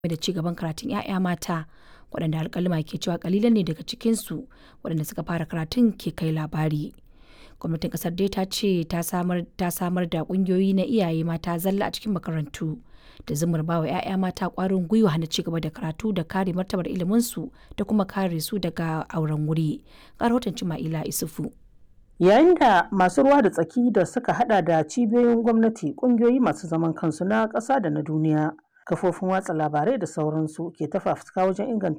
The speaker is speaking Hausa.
da ci gaban karatun 'ya'ya mata waɗanda alƙaluma ke cewa ƙalilan ne daga cikinsu waɗanda suka fara karatun ke kai labari. Gwamnatin ƙasar dai ta ce ta samar da ƙungiyoyi na iyaye mata zalla a cikin makarantu da zumar ba wa 'ya'ya mata ƙwarin gwiwa na ci gaba da karatu da kare martabar iliminsu da kuma kare su daga auren wuri. Ga rahoton Cima'ila Isufu. Yayin da masu ruwa da tsaki da suka hada da cibiyoyin gwamnati, ƙungiyoyi masu zaman kansu na ƙasa da na duniya, kafofin watsa labarai da sauransu ke ta fafutuka wajen inganta